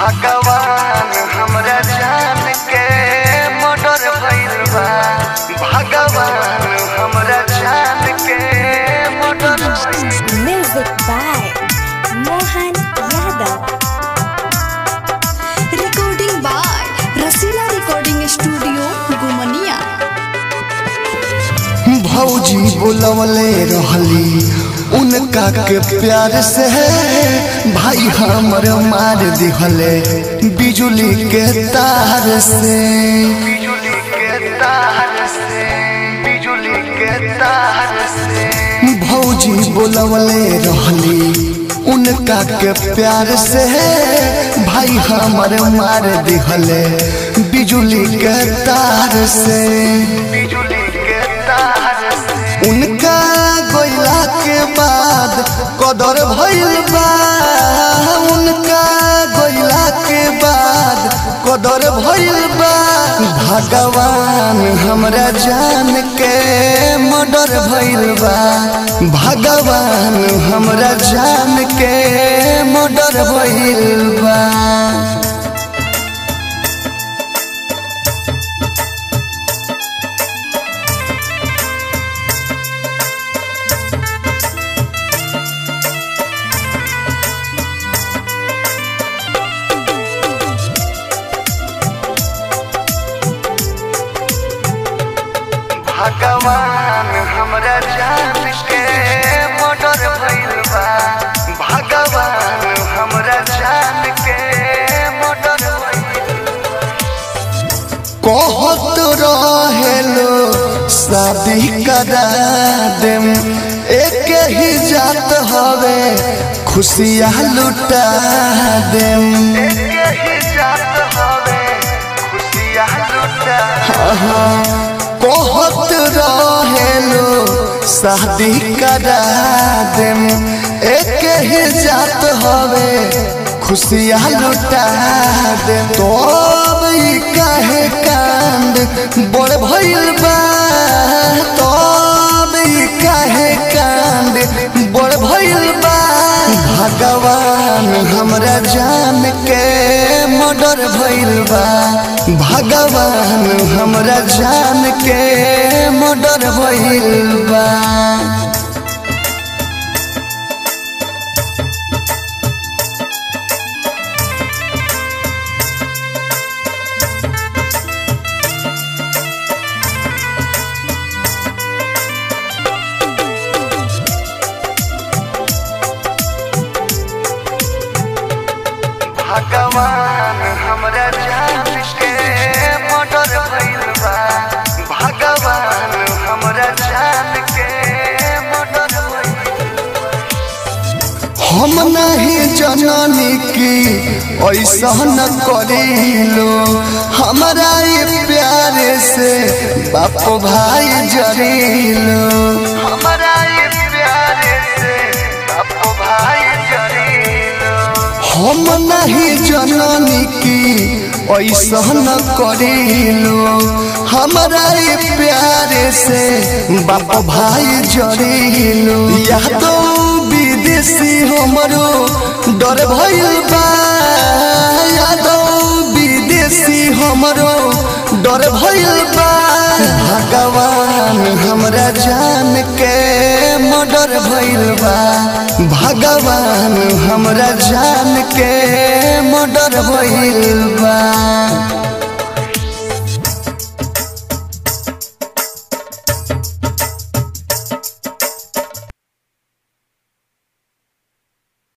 भगवान हमरा जान के मर्डर भइल बा भगवान हमरा जान के मर्डर भइल Music by Mohan Yadav. Recording by Rasila Recording Studio, Gumania. भौजी बोलवले रहली उनका के प्यार से भाई हमर मार दिहले बिजुली के तार से बिजुली के तार से बिजुली के तार से भौजी बोलवले रहली उनका के प्यार से भाई हमर मार दिहले बिजुली के तार से बिजुली के तार से उनका गोइला के बाद कदर भइल बा उनका गोइला के बाद कदर भइल बा भगवान हमरा जान के मर्डर भइल बा भगवान हमरा जान के मर्डर भइल बा भगवान हमरा जान के मर्डर भइल बा भगवान हमरा जान के मर्डर भइल कहत रहेलो शादी करा देम एक ही जात हवे खुशियाँ लुटा देम एक ही जात हवे खुशियाँ लुटा कहत रहेलो शादी करा देम एक ही जात हवे खुशियाँ लुटा दे तो अब ई काहे कांड बड़ भइल बा तो अब ई काहे कांड बड़ भइल बा भगवान हमरा जान के मर्डर भइल बा भगवान हमरा जान के मर्डर भइल बा भगवान हमरा जान के मर्डर भइल बा भगवान हमरा जान के मर्डर भइल हम नहीं जननी की ऐसा न करीलो हमारा ये प्यार से बाप भाई जरीलो हमारा ये प्यार से बाप भाई जरीलो हम नहीं जननी की ऐसा न करीलो हमारा ये प्यार से बाप भाई जरीलो या तो विदेशी हमरो डर भइल बा या तो विदेशी हमरो डर भइल बा भगवान हमरा जान के मर्डर भइल बा भगवान हमरा जान के मर्डर भइल बा